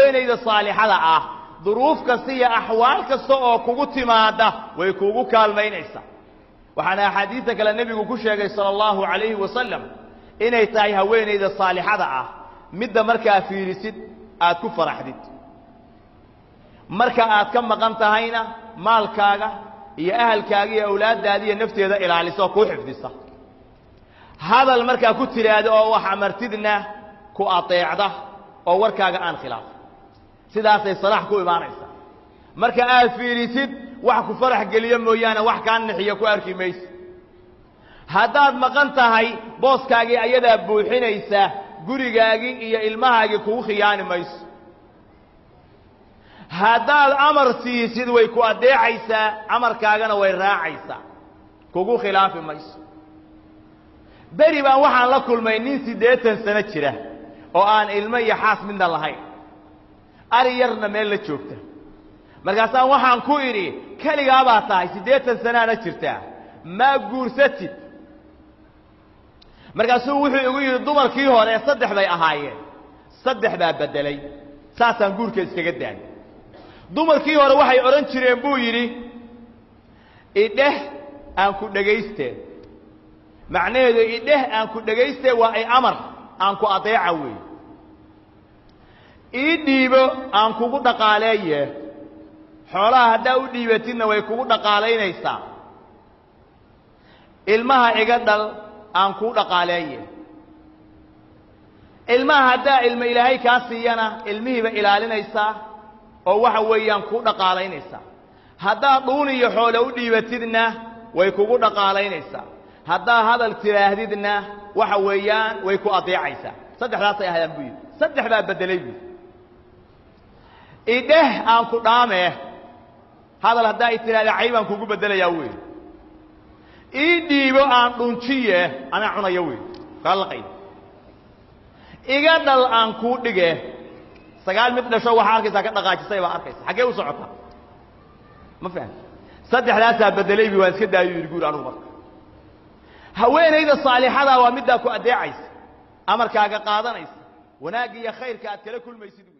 haweenayda saalixada ah duruuf kasta iyo axwaal kasta oo kugu timaada way kuugu kaalmaynaysaa waxaana axaadiista kale nebigu ku sheegay sala allahu calayhi wasalam inay tahay haweenayda saalixada ah midda markaa fiirisid aad ku faraxdid marka aad ka maqan tahayna maalkaaga iyo ahalkaaga iyo awlaaddaada iyo nafteeda ilaalisa oo kuu xifdisa hadal markaa ku tidhaahdo oo wax amartidna ku adeecda oo warkaaga aan khilaafin sidaasay salaax ku imaanaysaa marka aad fiirisid wax ku farax geliyo mooyaane wax kaa nixiyo ku arki mayse haddaad maqan tahay booskaagii ayadaa buuxinaysa gurigaagii iyo ilmahaagii kugu khiyaani mayso haddaad amar siisid way ku addeecaysaa amarkaagana way raacaysaa kugu khilaafi mayso beri baan waxaan la kulmay nin siddeetan sano jira oo aan ilmo iyo xaas midna lahayn ari yarna meel la joogta markaasaan waxaan ku idhi keligaabaa tahay siddeetan sanaana jirtaa maa guursatid markaasuu wuxuu igu yidhi dumarkii hore saddex bay ahaayeen saddex baa beddelay saasaan guurka iskaga daayay dumarkii hore waxay odhan jireen buu yidhi idheh aan ku dhagaysteen macnaheedu idheh aan ku dhagaystee waa ay amar aan ku adeeca weeye ii dhiibo aan kugu dhaqaaleeye xoolaha haddaa u dhiibatidna way kugu dhaqaalaynaysaa ilmaha iga dhal aan kuu dhaqaaleeye ilmaha haddaa ilmo ilaahay kaa siiyana ilmihiiba ilaalinaysaa oo waxa weeyaan kuu dhaqaalaynaysaa haddaa dhuun iyo xoole u dhiibatidna way kugu dhaqaalaynaysaa haddaa hadal tidhaahdidna waxa weeyaan way ku adeecaysaa saddexdaasay ahaydaan buu yidhi saddex baa beddelay buu idheh aan ku dhaamee hadal haddaa i tidhahda caybaan kugu beddelayaa wey ii dhiibo aan dhunjiye anaa cunaya wey kala laqay iga dhal aan kuu dhige sagaal mid dhasho waxaa arkaysaa ka dhaqaajisay baa arkaysa xaggee u socotaa ma fahamti saddexdaasaa beddelay bi waan iska daayo yidhi guur anugu marka haweenayda saalixada waa middaa ku addeecaysa amarkaaga qaadanaysa wanaagga iyo khayrka aad kala kulmaysid